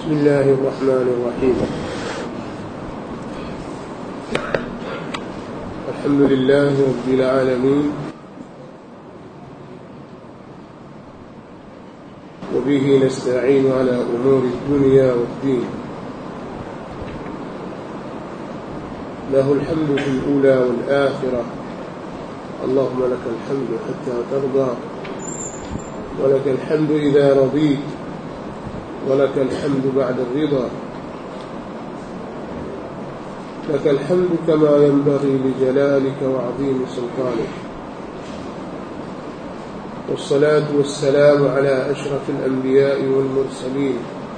بسم الله الرحمن الرحيم الحمد لله رب العالمين وبه نستعين على أمور الدنيا والدين له الحمد في الأولى والآخرة اللهم لك الحمد حتى ترضى ولك الحمد إذا رضيت ولك الحمد بعد الرضا لك الحمد كما ينبغي لجلالك وعظيم سلطانك والصلاة والسلام على أشرف الأنبياء والمرسلين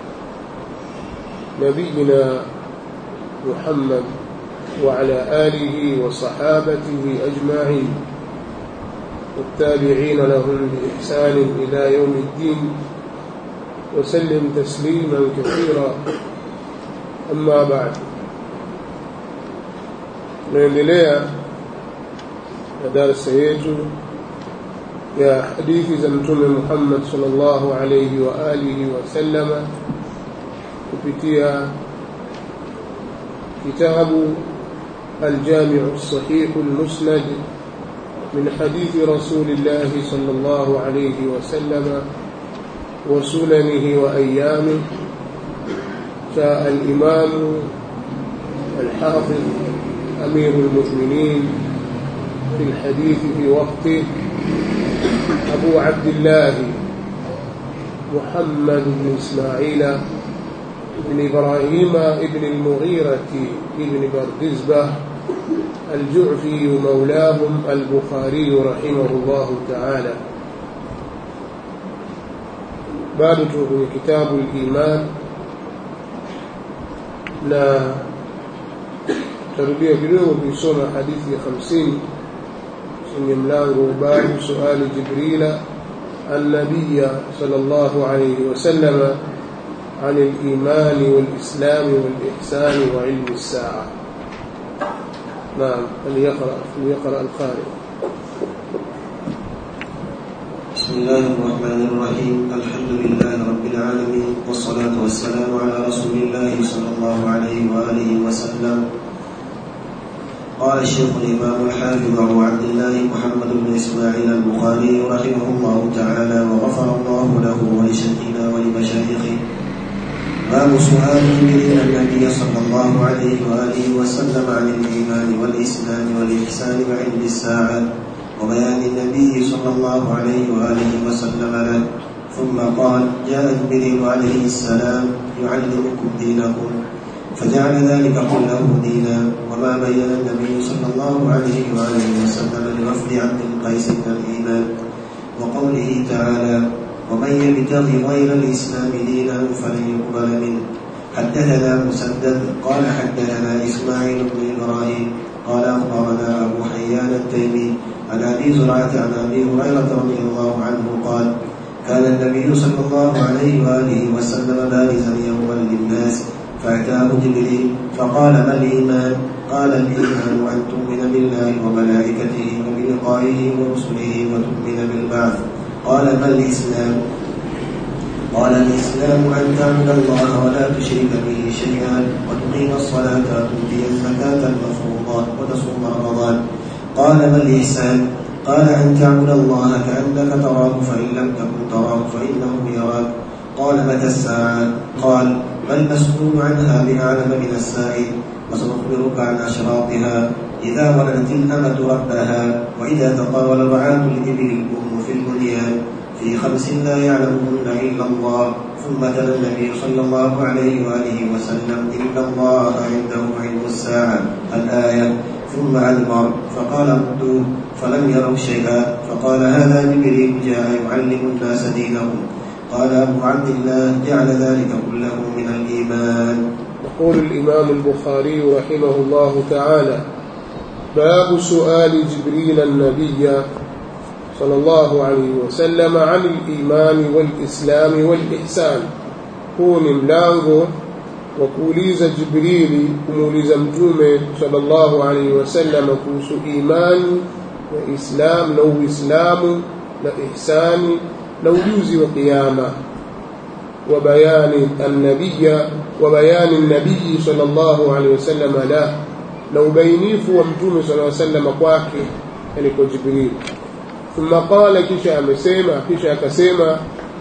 نبينا محمد وعلى آله وصحابته أجمعين والتابعين لهم بإحسان إلى يوم الدين وسلم تسليما كثيرا أما بعد naendelea na darasa yetu ya hadithi za mtume Muhammad sallallahu alayhi wa alihi wasallama kupitia kitabu الجامع الصحيح المسند من حديث رسول الله صلى الله عليه وسلم وسننه وأيامه جاء الإمام الحافظ أمير المؤمنين في الحديث في وقته أبو عبد الله محمد بن إسماعيل بن إبراهيم بن المغيرة بن بردزبة الجعفي مولاهم البخاري رحمه الله تعالى bado tuko kwenye kitabu al-iman na tarudia kidogo kuisoma hadithi ya 50 kwenye mlango babu suali jibrila النبي صلى الله عليه وسلم عن الإيمان والإسلام والإحسان وعلم الساعة نعم فليقرأ فليقرأ القارئ بسم الله الرحمن الرحيم الحمد لله رب العالمين والصلاة والسلام على رسول الله صلى الله عليه وآله وسلم قال الشيخ الإمام الحافظ أبو عبد الله محمد بن إسماعيل البخاري رحمه الله تعالى وغفر الله له ولشيخنا ولمشايخه باب سؤال جبريل النبي صلى الله عليه وآله وسلم عن الإيمان والإسلام والإحسان وعلم الساعة وبيان النبي صلى الله عليه وآله وسلم له ثم قال جاء جبريل عليه السلام يعلمكم دينكم فجعل ذلك كله دينا وما بين النبي صلى الله عليه وآله وسلم لرفض عبد القيس من الإيمان وقوله تعالى ومن يبتغي غير الإسلام دينا فلن يقبل منه حدثنا مسدد قال حدثنا إسماعيل بن إبراهيم قال أخبرنا أبو حيان التيمي عن ابي زرعه عن ابي هريره رضي الله عنه قال كان النبي صلى الله عليه واله وسلم بارزا يوما للناس فاتاه جبريل فقال ما الايمان؟ قال الايمان ان تؤمن بالله وملائكته وبلقائه ورسله وتؤمن بالبعث قال ما الاسلام؟ قال الإسلام أن تعبد الله ولا تشرك به شيئا وتقيم الصلاة وتؤتي الزكاة المفروضات وتصوم رمضان قال ما الإحسان؟ قال أن تعبد الله كأنك تراه فإن لم تكن تراه فإنه يراك قال متى الساعة؟ قال ما المسؤول عنها بأعلم من السائل وسنخبرك عن أشراطها إذا ولدت الأمة ربها وإذا تطاول رعاة الإبل الأم في البنيان في خمس لا يعلمهن إلا الله ثم تلا النبي صلى الله عليه وآله وسلم إن الله عنده علم الساعة الآية ثم أدبر فقال ردوا فلم يروا شيئا فقال هذا جبريل جاء يعلم الناس دينهم قال أبو عبد الله جعل ذلك كله من الإيمان يقول الإمام البخاري رحمه الله تعالى باب سؤال جبريل النبي صلى الله عليه وسلم عن الإيمان والإسلام والإحسان huu ni mlango wa kuuliza Jibrili kumuuliza Mtume sallallahu alaihi wasallam kuhusu imani na Islam na Uislamu na ihsani na ujuzi wa kiyama وبيان النبي وبيان النبي صلى الله عليه وسلم له لو بينيف ومتوم صلى الله عليه وسلم kwake yani kwa Jibril ثم قال kisha amesema kisha akasema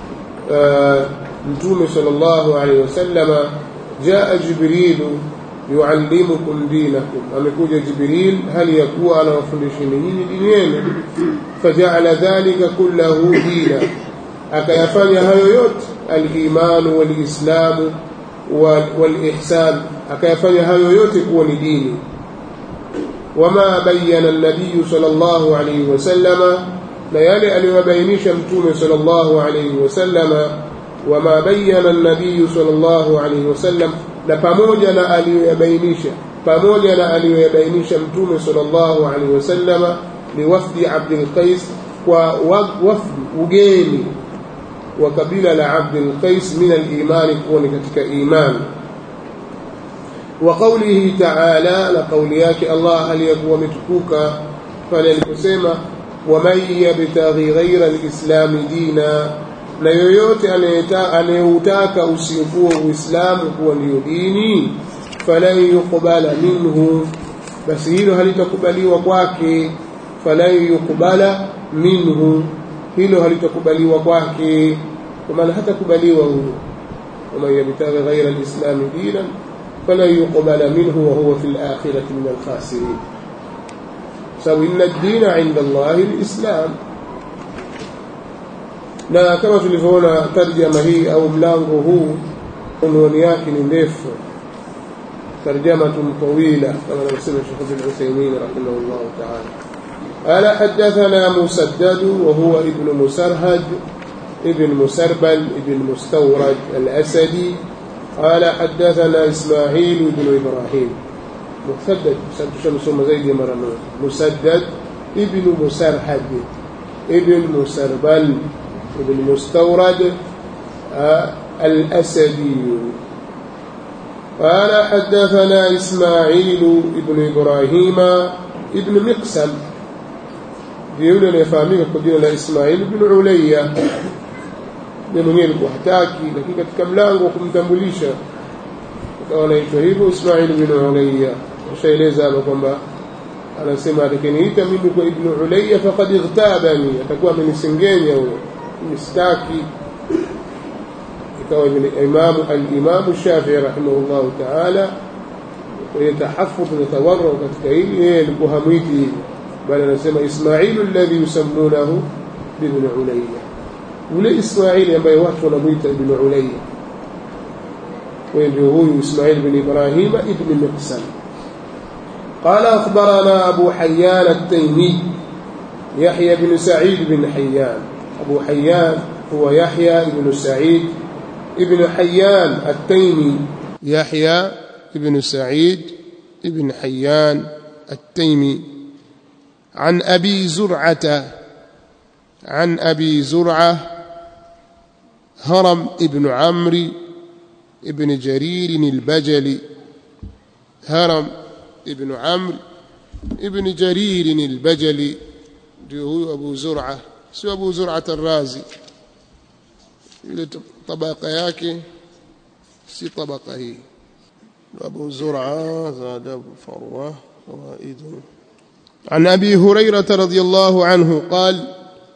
mtume sallallahu alaihi wasallama jaa jibrilu yuallimukum dinakum amekuja jibril hali ya kuwa anawafundisheni nyinyi dini yenu fajaala dhalika kullahu dina akayafanya hayo yote alimanu walislamu walihsan akayafanya hayo yote kuwa ni dini wama bayana nabiyu sallallahu alaihi wasallama na yale aliyobainisha mtume sallallahu alaihi wasallama wama bayana nabiyu sallallahu alaihi wasallam na pamoja na aliyoyabainisha pamoja na aliyoyabainisha mtume sallallahu alaihi wasallama liwafdi Abdul Qais kwa wafdi ugeni wa kabila la Abdul Qais min al-iman kuwa ni katika imani wa qawlihi ta'ala na kauli yake Allah aliyakuwa ametukuka pale aliposema waman yabtaghi ghaira al-islam dina na yoyote anayeutaka usiokuwa uislamu kuwa ndiyo dini falan yuqbala minhu basi hilo halitakubaliwa kwake falan yuqbala minhu hilo halitakubaliwa kwake kwa maana hatakubaliwa huyo waman yabtaghi ghaira alislam dinan falan yuqbala minhu wa huwa fil akhirati min alkhasirin sababu inna ad-dina 'inda Allahi al-islam na kama tulivyoona tarjama hii au mlango huu unwani yake ni ndefu ترجمة طويلة كما نسمع الشيخ ابن عثيمين رحمه الله تعالى قال حدثنا مسدد وهو ابن مسرهد ابن مسربل ابن مستورد الأسدي قال حدثنا إسماعيل بن إبراهيم مسدد مسدد شمس زيد مرمى مسدد ابن مسرهد ابن مسربل ابن مستورد آه الأسدي قال حدثنا إسماعيل ابن إبراهيم ابن مقسم yule anayefahamika kwa jina la Ismail bin Ulayya ni mwenyewe alikuwa hataki lakini katika mlango wa kumtambulisha akawa anaitwa hivyo Ismail bin Ulayya ushaeleza hapa kwamba anasema atakeniita mimi kwa Ibn Ulayya faqad ightabani atakuwa amenisengenya huyo mistaki ikawa imamu al-Imam Shafi'i rahimahullah ta'ala yatahafudh na tawarru katika hili yeye alikuwa hamwiti hivi bali anasema Ismailu alladhi yusammunahu ibn Ulayya yule Ismaili ambaye watu wanamuita ibn Ulayya kwa ndio huyu Ismail bin Ibrahim ibn Miqsam قال أخبرنا أبو حيان التيمي يحيى بن سعيد بن حيان أبو حيان هو يحيى بن سعيد ابن حيان التيمي يحيى بن سعيد ابن حيان التيمي عن أبي زرعة عن أبي زرعة هرم ابن عمرو ابن جرير البجلي هرم ابن عمرو ابن جرير البجلي هو أبو زرعة سو أبو زرعة الرازي ile tabaka yake si tabaka hii أبو زرعة زاد أبو فروة فوائد عن أبي هريرة رضي الله عنه قال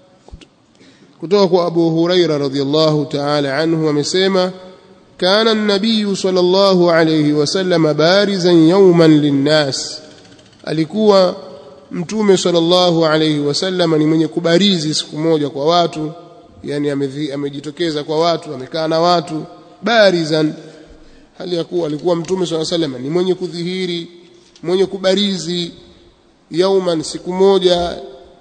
كتوك أبو هريرة رضي الله تعالى عنه ومسيما كان النبي صلى الله عليه وسلم بارزا يوما للناس alikuwa mtume sallallahu alayhi wasallam ni mwenye kubarizi siku moja kwa watu yani amejitokeza kwa watu amekaa na watu barizan hali ya kuwa alikuwa mtume sallallahu alayhi wasallam ni mwenye kudhihiri mwenye kubarizi yauman siku moja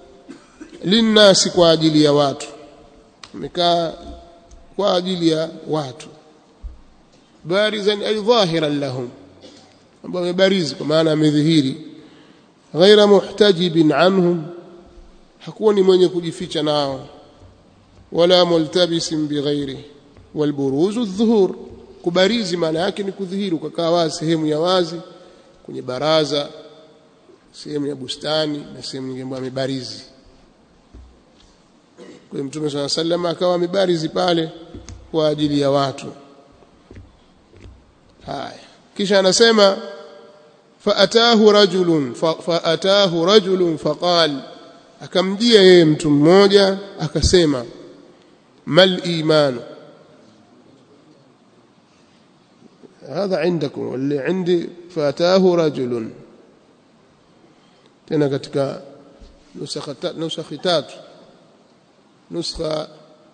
linnasi kwa ajili ya watu amekaa kwa ajili ya watu barizan ay dhahiran lahum ambao amebarizi kwa maana amedhihiri ghaira muhtajibin anhum hakuwa ni mwenye kujificha nao wala multabisin bighairi walburuzu adh-dhuhur kubarizi maana yake ni kudhihiri ukakaa wazi sehemu ya wazi kwenye baraza sehemu ya bustani na sehemu nyingine ambayo amebarizi kwa hiyo mtume swalla sallam akawa amebarizi pale kwa ajili ya watu haya kisha anasema faatahu rajulun faatahu rajulun faqal akamjia yeye mtu mmoja akasema mal imanu هذا عندكم واللي عندي فاتاه رجل tena katika nusakha tatu nuskha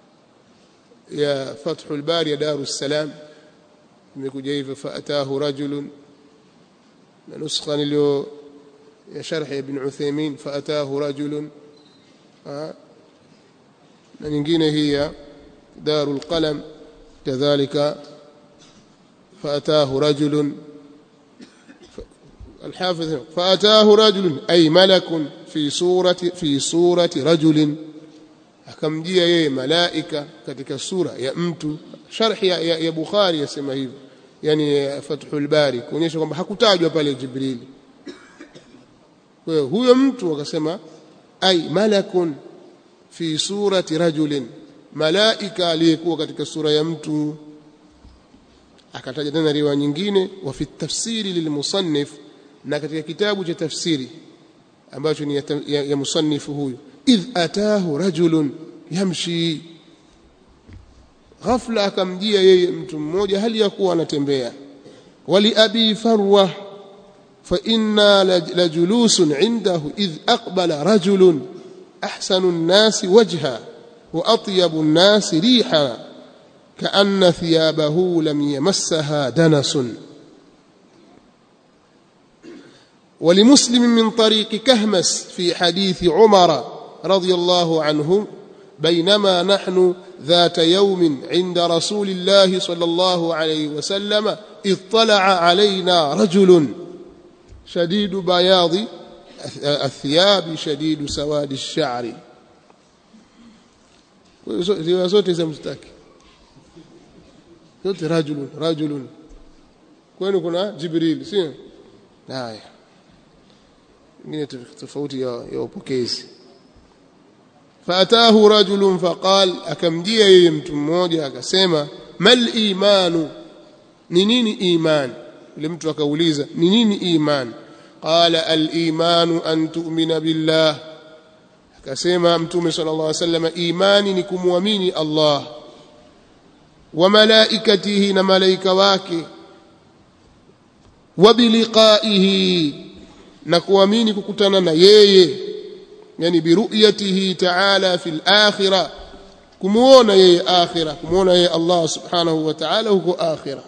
ya Fathul Bari ya Darus Salam imekuja hivyo faatahu rajulun na nuskha nilio ya sharh ibn Uthaymeen faatahu rajulun na nyingine hii ya Darul Qalam kadhalika فأتاه رجل الحافظ فأتاه رجل أي ملك في صورة في صورة رجل akamjia yeye malaika katika sura ya mtu sharhi ya, ya, ya Bukhari yasema hivyo yani Fathul Bari kuonyesha kwamba hakutajwa pale Jibril kwa hiyo huyo mtu akasema ai malakun fi surati rajulin malaika aliyekuwa katika sura ya mtu akataja tena riwaya nyingine wa fi tafsiri lilmusannif na katika kitabu cha tafsiri ambacho ni ya, ya, ya musannifu huyu idh atahu rajulun yamshi ghafla akamjia yeye mtu mmoja hali ya kuwa anatembea wali abi farwa fa inna lajulusun indahu idh aqbala rajulun ahsanu an-nasi wajha wa atyabu an-nasi riha كأن ثيابه لم يمسها دنس ولمسلم من طريق كهمس في حديث عمر رضي الله عنه بينما نحن ذات يوم عند رسول الله صلى الله عليه وسلم اطلع علينا رجل شديد بياض الثياب شديد سواد الشعر riwaya zote za mstaki zote rajulun rajulun kwenu kuna jibril sio haya ingine tofauti ya, ya upokezi faatahu rajulun faqal akamjia yeye mtu mmoja akasema mal imanu ni nini iman yule mtu akauliza ni nini iman qala al imanu an tu'mina billah akasema mtume sallallahu alaihi wasallam imani ni kumwamini Allah wa malaikatihi na malaika wake wa biliqaihi na kuamini kukutana na yeye yani biruyatihi ta'ala fil akhirah kumuona yeye akhirah kumuona yeye Allah subhanahu wa ta'ala huko akhirah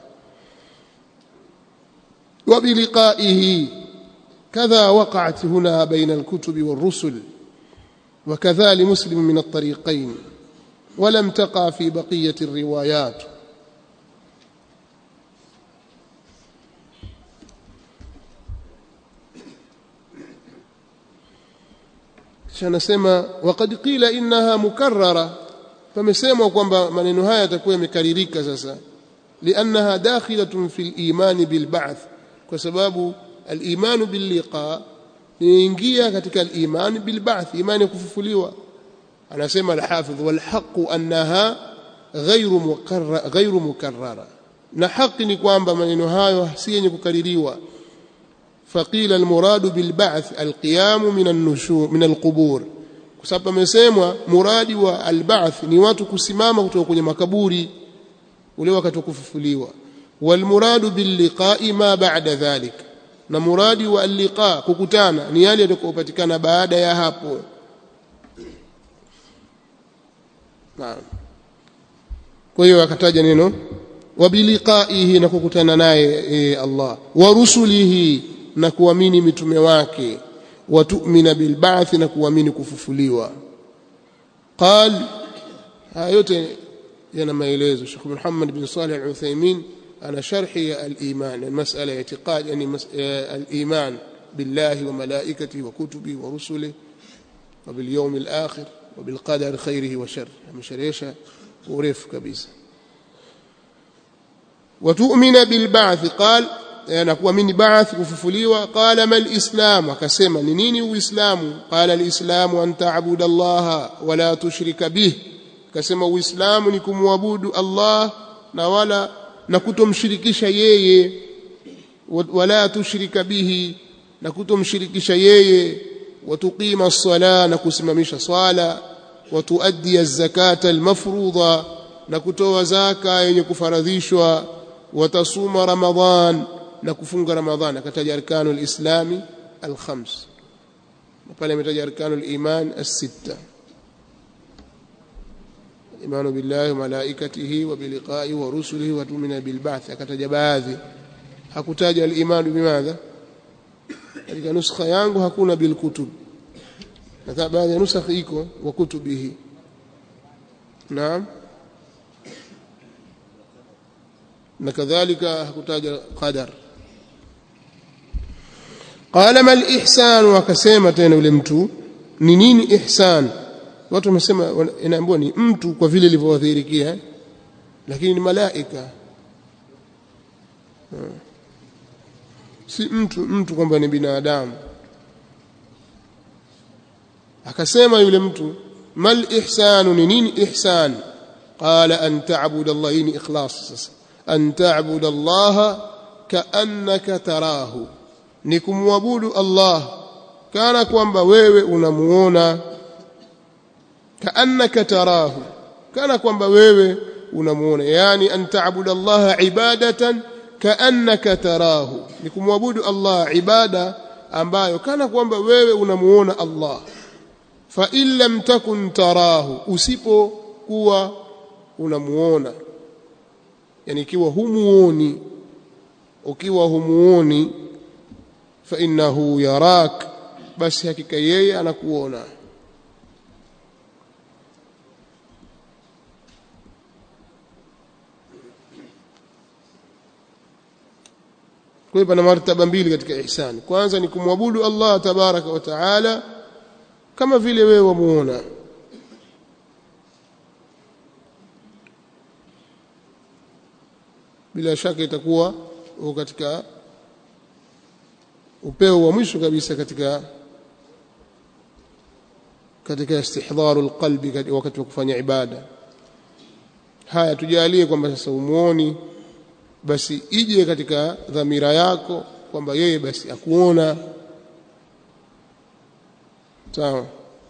wa biliqaihi كذا وقعت هنا بين الكتب والرسل وكذا لمسلم من الطريقين ولم تقع في بقية الروايات shanasema waqad qila innaha mukarrara pamesemwa kwamba maneno haya yatakuwa yamekaririka sasa liannaha dakhilatun fil iman bil ba'th kwa sababu al iman bil liqa inaingia katika al iman bil ba'th imani kufufuliwa anasema al-hafidh wal haqq annaha ghayru mukarrara ghayru mukarrara na haki ni kwamba maneno hayo si yenye kukaririwa faqila al-muradu bil ba'th al-qiyam min an-nushur min al-qubur kwa sababu amesemwa muradi wa al-ba'th ni watu kusimama kutoka kwenye makaburi ule wakati wa kufufuliwa wal muradu bil liqa'i ma ba'da dhalik na muradi wa al-liqa kukutana ni yale yatakayopatikana baada ya hapo Naam. Kwa hiyo akataja neno wabiliqaihi na kukutana naye e, Allah wa rusulihi na kuamini mitume wake wa tu'mina bil ba'th na kuamini kufufuliwa. Qal haya yote yana maelezo Sheikh Muhammad bin Salih al-Uthaymeen ana sharhi al-iman al-mas'ala i'tiqad yani al-iman billahi wa malaikatihi wa kutubihi wa rusulihi wa bil yawm al-akhir وبالقدر خيره وشره مشريشة ورف كبيسة وتؤمن بالبعث قال نكون من بعث كففليوا قال ما الإسلام وكسما نيني وإسلام قال الإسلام أن تعبد الله ولا تشرك به akasema uislamu ni kumwabudu Allah na wala na kutomshirikisha yeye wala tushrika bihi na kutomshirikisha yeye watuqima as-sala na kusimamisha swala watuaddi az-zakata al-mafruḍa na kutoa zaka yenye kufaradhishwa watasuma ramadhan na kufunga ramadhan akataja arkanul islami al-khams pale ametaja arkanul iman as-sitta imanu billahi wa malaikatihi wa biliqa'i wa rusulihi wa tu'minu bil ba'th akataja baadhi hakutaja al-iman bimadha katika nuskha yangu hakuna bil kutub na baadhi ya nusakh iko wa kutubihi naam na kadhalika hakutaja qadar qala mal ihsan wakasema tena yule mtu ni nini ihsan watu wamesema inaambiwa ni mtu kwa vile ilivyowadhihirikia lakini ni malaika si mtu mtu kwamba ni binadamu akasema yule mtu mal ihsanu ni nini ihsan qala an ta'budu Allah ni ikhlas sasa an ta'budu Allah kaannaka tarahu ni kumwabudu Allah kana kwamba wewe unamuona kaannaka tarahu kana kwamba wewe unamuona yani an ta'budu Allah ibadatan kaannaka tarahu ni kumwabudu Allah ibada ambayo kana kwamba wewe unamuona Allah fa in lam takun tarahu usipokuwa unamuona yani ikiwa humuoni ukiwa humuoni fa innahu yarak basi hakika yeye anakuona kwa hiyo pana martaba mbili katika ihsani kwanza ni kumwabudu Allah tabaraka wa taala kama vile wewe wamuona bila shaka itakuwa uko katika upeo wa mwisho kabisa katika katika istihdharu alqalbi wakati wa kufanya ibada haya tujalie kwamba sasa umuoni basi ije katika dhamira yako kwamba yeye basi akuona sawa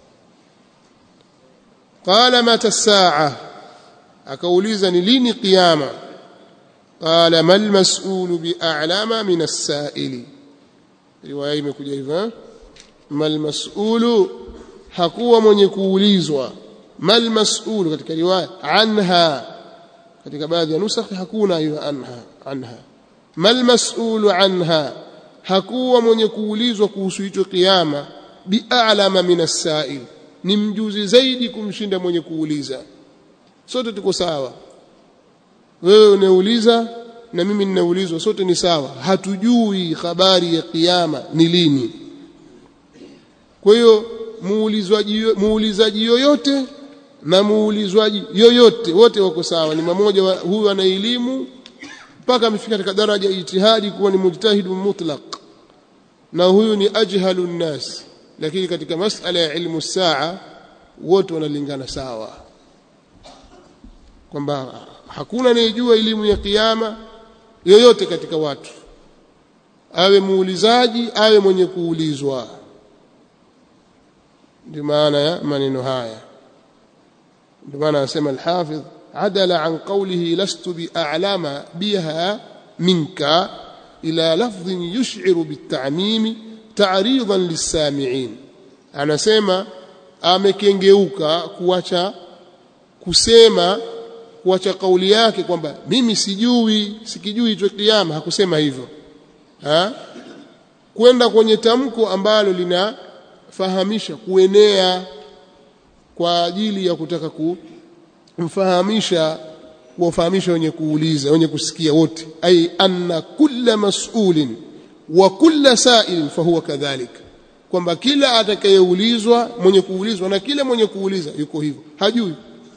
qala mata saa akauliza ni lini kiyama qala mal mas'ulu bi'alama min as-sa'ili riwaya imekuja hivyo mal mas'ulu hakuwa mwenye kuulizwa mal mas'ulu katika riwaya anha katika baadhi ya nusakh hakuna hiyo anha anha mal mas'ulu anha hakuwa mwenye kuulizwa kuhusu hicho kiyama bi'alama min as-sa'il ni mjuzi zaidi kumshinda mwenye kuuliza sote tuko sawa wewe unauliza na mimi ninaulizwa sote ni sawa hatujui habari ya kiyama ni lini kwa hiyo muulizwaji muulizaji yoyote na muulizwaji yoyote wote wako sawa ni mmoja huyu ana elimu mpaka amefika katika daraja ya ijtihadi kuwa ni mujtahidu mutlaq na huyu ni ajhalu nnas lakini katika masala ya ilmu saa wote wanalingana sawa kwamba hakuna anayejua elimu ya kiyama yoyote katika watu awe muulizaji awe mwenye kuulizwa ndio maana ya maneno haya ndio maana anasema al-Hafidh adala an qawlihi lastu bi'alama biha minka ila lafdhin yush'iru bit-ta'mim ta'ridan lis-sami'in anasema amekengeuka kuacha kusema kuacha kauli yake kwamba mimi sijui sikijui hicho kiyama hakusema hivyo ha? kwenda kwenye tamko ambalo linafahamisha kuenea kwa ajili ya kutaka kumfahamisha kuwafahamisha wenye kuuliza wenye kusikia wote ay anna kulla mas'ulin wa kulla sa'ilin fahuwa kadhalik kwamba kila atakayeulizwa mwenye kuulizwa na kila mwenye kuuliza yuko hivyo hajui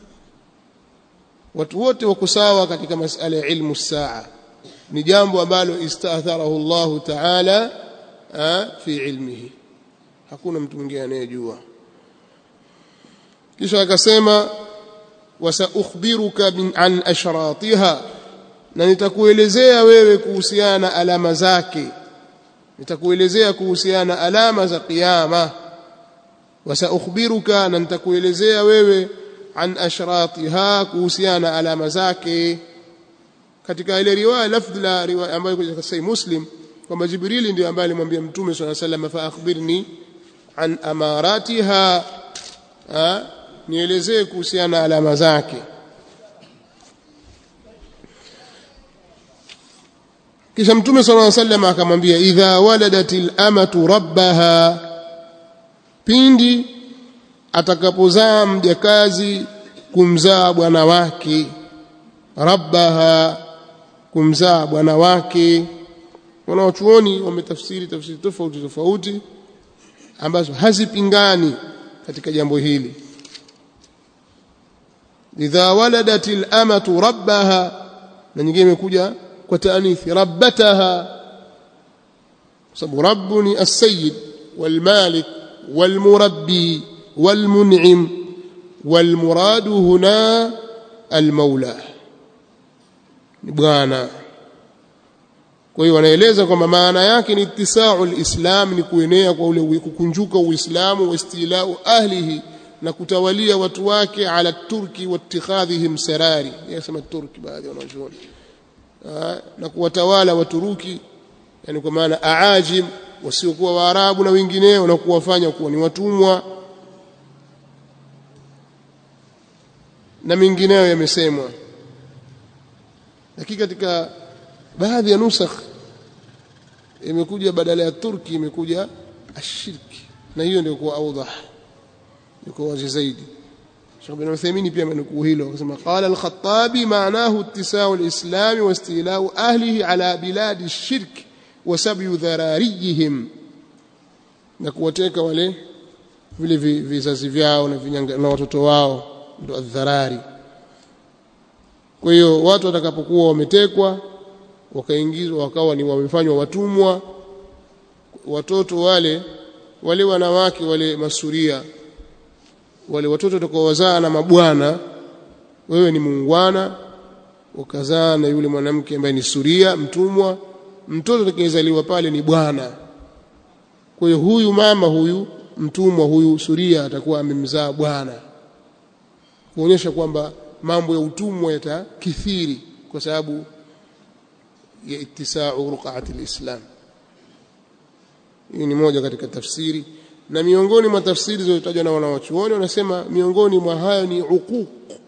watu wote wako sawa katika masala ya ilmu saa ni jambo ambalo istaatharahu Allah ta'ala fi ilmihi hakuna mtu mwingine anayejua kisha akasema wasaukhbiruka min an ashratiha na nitakuelezea wewe kuhusiana na alama zake nitakuelezea kuhusiana na alama za kiyama wasaukhbiruka na nitakuelezea wewe an ashratiha kuhusiana na alama zake katika ile riwaya lafdhi la riwaya ambayo katika sahih muslim kwamba jibrili ndio ambaye alimwambia mtume swalla sallam fa akhbirni an amaratiha nielezee kuhusiana na alama zake kisha mtume sallallahu alaihi wasallam akamwambia idha waladatil amatu rabbaha pindi atakapozaa mjakazi kumzaa bwana wake rabbaha kumzaa bwana wake wanawachuoni wametafsiri tafsiri tofauti tofauti ambazo hazipingani katika jambo hili idha waladatil amatu rabbaha na nyingine imekuja kwa taanithi rabbataha kwa sababu rabbu ni as-sayyid wal-malik wal-murabbi wal-mun'im wal-muradu huna al-maula ni bwana kwa hiyo wanaeleza kwamba maana yake ni ittisau lislam ni kuenea kwa ule kukunjuka uislamu wa istilau ahlihi na kutawalia watu wake ala turki wattikhadhihim sarari yasema turki baadhi wanachuoni na kuwatawala waturuki yani kwa maana aajim wasiokuwa waarabu na wengineo na kuwafanya kuwa ni watumwa na mengineyo yamesemwa lakini katika baadhi ya nusakh imekuja badala ya turki imekuja ashirki na hiyo ndio kuwa awdah yuko wazi zaidi Sheikh bin Uthaymeen pia amenukuu hilo akasema qala al-Khattabi maanahu ittisau al-islam wa istilau ahlihi ala biladi ash-shirk wa sabyu dharariyihim na kuwateka wale vile vizazi vyao na vinyanga, na watoto wao ndio adharari kwa hiyo watu watakapokuwa wametekwa wakaingizwa wakawa ni wamefanywa watumwa watoto wale wale wanawake wale masuria wale watoto watakaowazaa na mabwana wewe ni muungwana ukazaa na yule mwanamke ambaye ni suria mtumwa mtoto atakayezaliwa pale ni bwana kwa hiyo huyu mama huyu mtumwa huyu suria atakuwa amemzaa bwana kuonyesha kwamba mambo ya utumwa yatakithiri kwa sababu ya ittisau ruqati alislam hii ni moja katika tafsiri na miongoni mwa tafsiri zilizotajwa na wanawachuoni wanasema miongoni mwa hayo ni uquq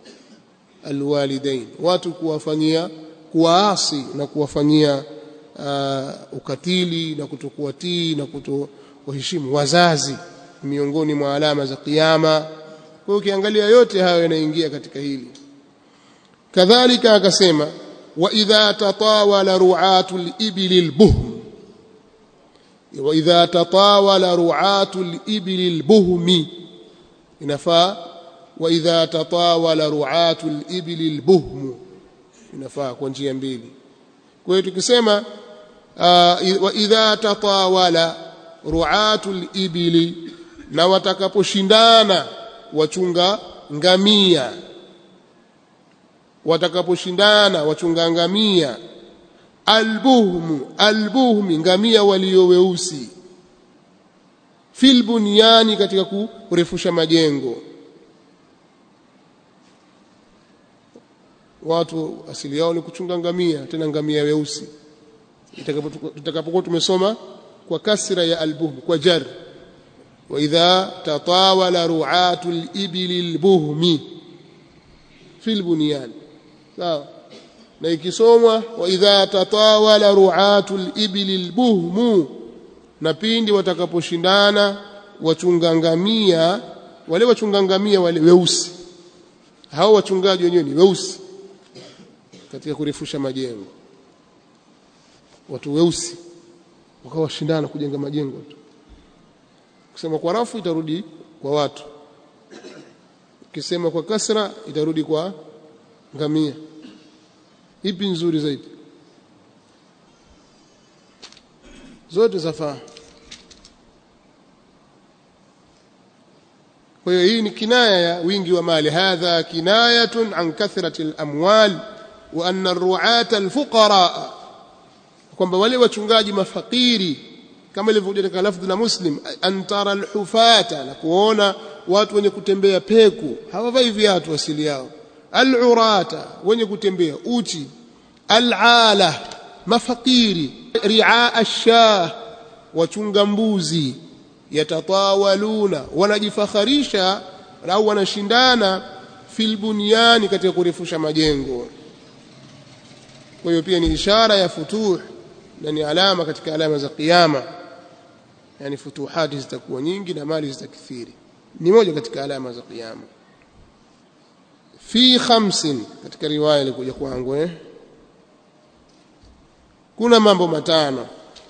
alwalidain watu kuwafanyia kuwaasi na kuwafanyia uh, ukatili na kutokuwatii na kutokuheshimu wazazi miongoni mwa alama za kiyama kwa hiyo ukiangalia yote hayo yanaingia katika hili kadhalika akasema wa idha tatawala ru'atul ibli albuhm wa idha tatawala ru'atul ibli albuhmi inafaa wa idha tatawala ru'atul ibli albuhm inafaa kwa njia mbili kwa hiyo tukisema wa idha tatawala ru'atul ibli na watakaposhindana wachunga ngamia watakaposhindana wachunga ngamia albuhmu albuhmi ngamia walio weusi fil bunyani katika kurefusha majengo watu asili yao ni kuchunga ngamia tena ngamia weusi tutakapokuwa tumesoma kwa kasra ya albuhm kwa jar wa idha tatawala ru'atul ibli albuhmi fil bunyan sawa na ikisomwa wa idha tatawala ru'atul ibli albuhmu na pindi watakaposhindana wachunga ngamia wale wachunga ngamia wale weusi hao wachungaji wenyewe ni weusi katika kurefusha majengo watu weusi wakawa washindana kujenga majengo tu kusema kwa rafu itarudi kwa watu ukisema kwa kasra itarudi kwa ngamia ipi nzuri zaidi zote zafaa kwa hiyo hii ni kinaya ya wingi wa mali hadha kinayatun an kathrati al-amwal wa anna ar-ru'ata al-fuqara kwamba wale wachungaji mafakiri kama ilivyokuja katika lafdhi la Muslim antara al-hufata na kuona watu wenye kutembea peku hawavai viatu asili yao al-urata wenye kutembea uchi al-ala mafakiri ri'a ash-shah wachunga mbuzi yatatawaluna wanajifakharisha au wanashindana fil bunyani katika kurefusha majengo kwa hiyo pia ni ishara ya futuh na ni alama katika alama za kiyama yani futuhati zitakuwa nyingi na mali zitakithiri ni moja katika alama za kiyama fi khamsin katika riwaya ilikuja kwangu eh kuna mambo matano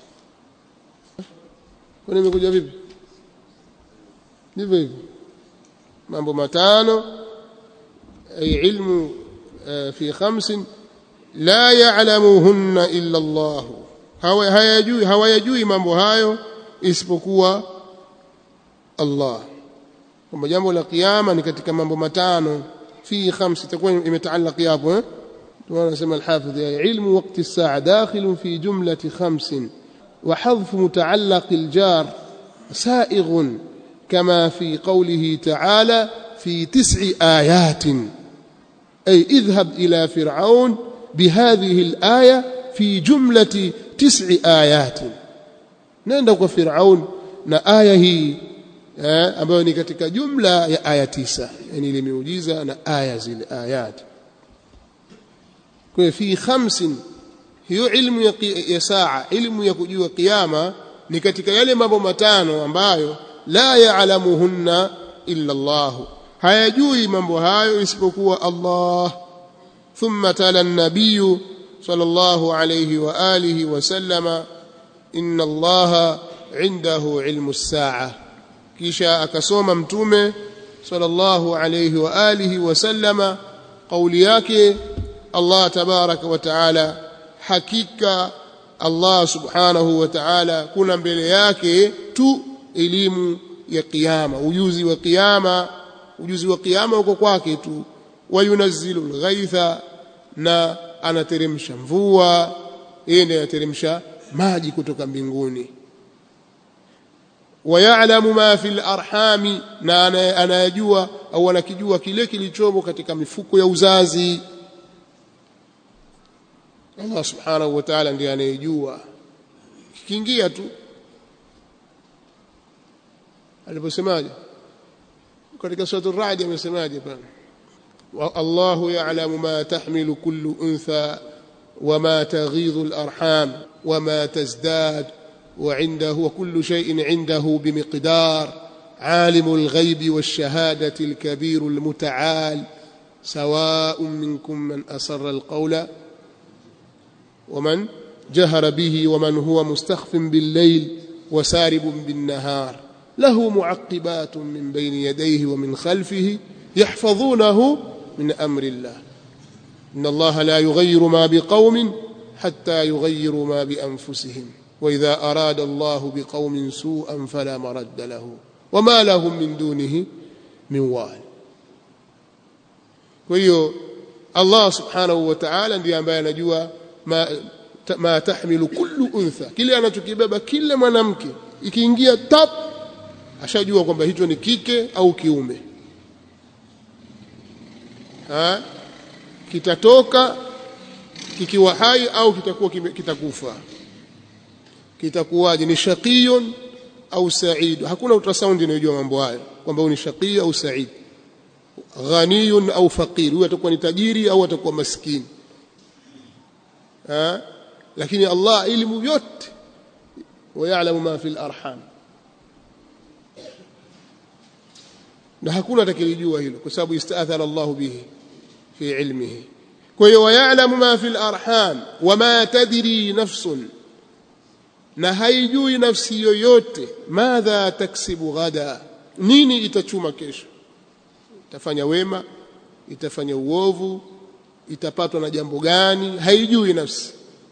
kwani imekuja vipi ndivyo hivyo mambo matano ay ilmu fi khamsin la ya'lamuhunna illa Allah hawayajui hawayajui mambo hayo isipokuwa Allah kwamba jambo la kiyama ni katika mambo matano fi khamsi itakuwa imetaalaki hapo eh tunasema al-hafidh ya ilmu waqti as-sa'a dakhil fi jumlati khamsin وحذف متعلق الجار سائغ كما في قوله تعالى في تسع آيات أي اذهب إلى فرعون بهذه الآية في جملة تسع آيات نندق فرعون na aya hii eh, ambayo ni katika jumla ya aya tisa yani ile miujiza na aya zile ayat kwa fi khamsin hiyo ilmu ya, ya saa ilmu ya kujua kiyama ni katika yale mambo matano ambayo la yaalamuhunna illa Allah hayajui mambo hayo isipokuwa Allah thumma tala an-nabiy sallallahu alayhi wa alihi wa sallama inna Allah indahu ilmu as-sa'a kisha akasoma mtume sallallahu alayhi wa alihi wa sallama kauli yake Allah tabaraka wa taala hakika Allah subhanahu wa ta'ala kuna mbele yake tu elimu ya kiyama ujuzi wa kiyama ujuzi wa kiyama uko kwake tu wayunazzilu alghaitha na anateremsha mvua yeye ndiye anateremsha maji kutoka mbinguni wayalamu ma fil arhami na anayajua au anakijua kile kilichomo katika mifuko ya uzazi Allah subhanahu wa ta'ala ndiye anayejua kiingia tu aliposemaje katika sura ar-ra'd amesemaje pana والله يعلم ما تحمل كل أنثى وما تغيض الأرحام وما تزداد وعنده وكل شيء عنده بمقدار عالم الغيب والشهادة الكبير المتعال سواء منكم من أسر القول ومن جهر به ومن هو مستخف بالليل وسارب بالنهار له معقبات من بين يديه ومن خلفه يحفظونه من أمر الله إن الله لا يغير ما بقوم حتى يغيروا ما بأنفسهم وإذا أراد الله بقوم سوءا فلا مرد له وما لهم من دونه من وال وهي الله سبحانه وتعالى ndiye ambaye anajua ma, ma tahmilu kullu untha kile anachokibeba kila mwanamke ikiingia tap ashajua kwamba hicho ni kike au kiume ha? kitatoka kikiwa hai au kitakuwa kitakufa kitakuwaje ni shaqiyun au sa'id hakuna ultrasound inayojua mambo hayo kwamba ni shaqi au sa'id ghaniyun au faqir huyo atakuwa ni tajiri au atakuwa maskini ha? lakini Allah elimu yote ويعلم ما في الارحام na hakuna atakayejua hilo kwa sababu istaathara Allah bihi fi ilmihi kwa hiyo wayalamu ma fi al-arham wama tadri nafsun na haijui nafsi yoyote madha taksibu ghada nini itachuma kesho itafanya wema itafanya uovu itapatwa na jambo gani haijui nafsi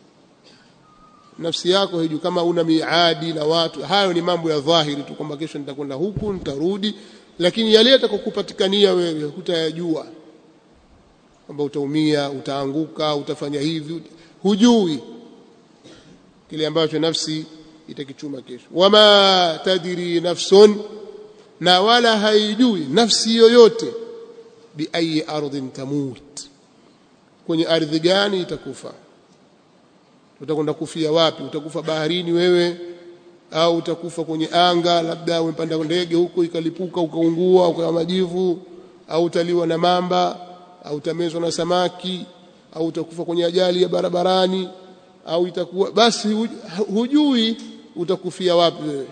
nafsi yako haijui kama una miadi na watu hayo ni mambo ya dhahiri tu kwamba kesho nitakwenda huku nitarudi lakini yale yatakokupatikania wewe hutayajua kwamba utaumia utaanguka utafanya hivi hujui kile ambacho nafsi itakichuma kesho wama tadri nafsun na wala haijui nafsi yoyote biayi ardhin tamut kwenye ardhi gani itakufa utakwenda kufia wapi utakufa baharini wewe au utakufa kwenye anga labda umepanda ndege huko ikalipuka ukaungua ukawa majivu au utaliwa na mamba au utamezwa na samaki au utakufa kwenye ajali ya barabarani au itakuwa basi hujui utakufia wapi wewe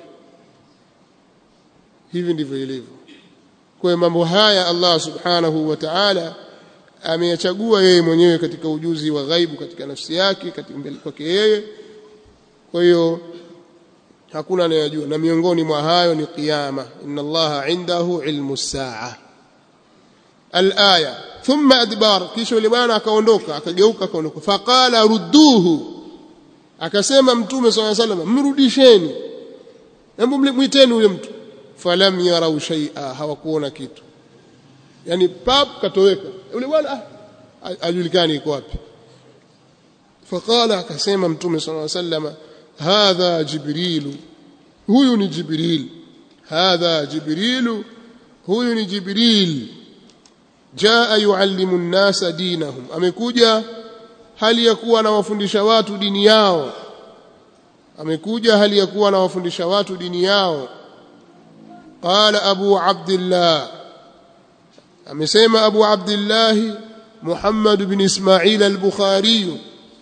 hivi ndivyo ilivyo kwa mambo haya Allah subhanahu wa ta'ala ameyachagua yeye mwenyewe katika ujuzi wa ghaibu katika nafsi yake katika mbele kwake yeye kwa hiyo hakuna anayejua na miongoni mwa hayo ni kiyama inna allaha indahu ilmu saa alaya thumma adbar kisha yule bwana akaondoka akageuka akaondoka faqala rudduhu akasema mtume swalla sallam mrudisheni hebu mwiteni huyo mtu falam yarau shay'a hawakuona kitu yani pap katoweka yule bwana ajulikani iko wapi faqala akasema mtume swalla sallam hadha jibrilu huyu ni jibril hadha jibrilu huyu ni jibril jaa yuallimu nnasa dinahum amekuja hali ya kuwa anawafundisha watu dini yao amekuja hali ya kuwa anawafundisha watu dini yao qala abu abdillah amesema abu abdillah muhammad bin ismail al-bukhari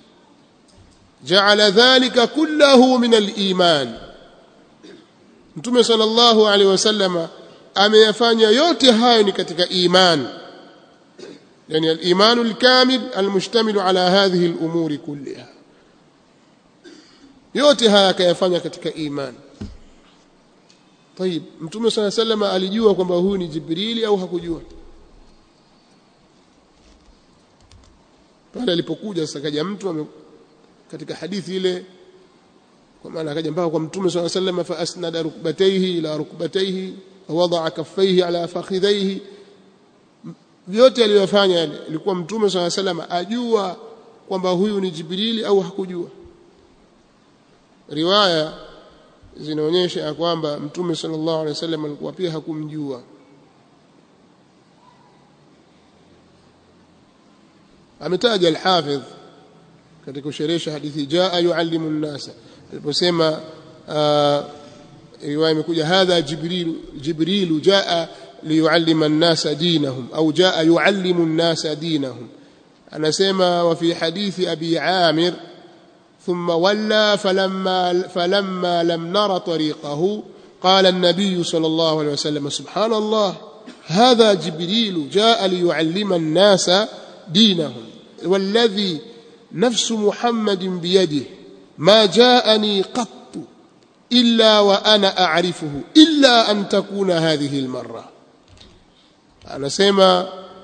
جعل ذلك كله من الإيمان Mtume sallallahu alaihi wasallam ameyafanya yote hayo ni katika iman yani al-iman al-kamil al-mushtamil ala hadhihi al-umuri kulliha yote haya akayafanya katika iman طيب Mtume sallallahu alaihi wasallam alijua kwamba huyu ni Jibrili au hakujua pale alipokuja sasa kaja mtu katika hadithi ile kwa maana akaja mpaka kwa mtume swalla sallam fa asnada rukbatayhi ila rukbatayhi wada'a kaffayhi ala fakhidhayhi vyote aliyofanya ilikuwa mtume swalla sallam ajua kwamba huyu ni jibrili au hakujua riwaya zinaonyesha kwamba mtume sallallahu alaihi wasallam alikuwa pia hakumjua ametaja al-hafidh katika kusherehesha hadithi jaa yuallimu an-nasa aliposema riwaya imekuja hadha jibril jibril jaa liyuallima an-nasa dinahum au jaa yuallimu an-nasa dinahum anasema wa fi hadithi abi amir ثم ولى فلما فلما لم نرى طريقه قال النبي صلى الله عليه وسلم سبحان الله هذا جبريل جاء ليعلم الناس دينهم والذي نفس محمد بيده ما جاءني قط إلا وأنا أعرفه إلا أن تكون هذه المرة أنا سيما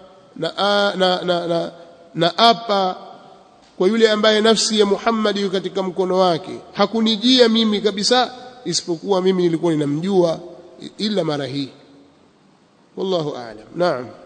naapa kwa yule ambaye nafsi ya Muhammad iko katika mkono wake hakunijia mimi kabisa isipokuwa mimi nilikuwa ninamjua ila mara hii wallahu a'lam naam